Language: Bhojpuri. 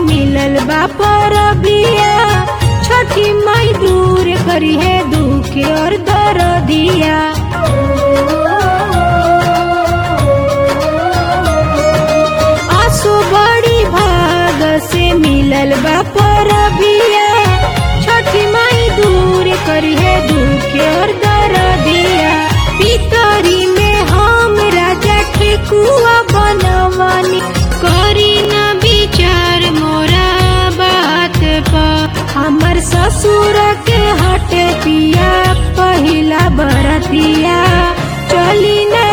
मिलल बा परबिया छठी माई दूर करी है दुख और दर्दिया आंसू बड़ी भाग से मिलल बा परबिया छठी माई दूर करी है दुख और दर्दिया पितरी में हम राजा ठेकुआ बनवानी करी न विचार मोरा बात पर हमर ससुर के हटे पिया पहिला बरतिया चली न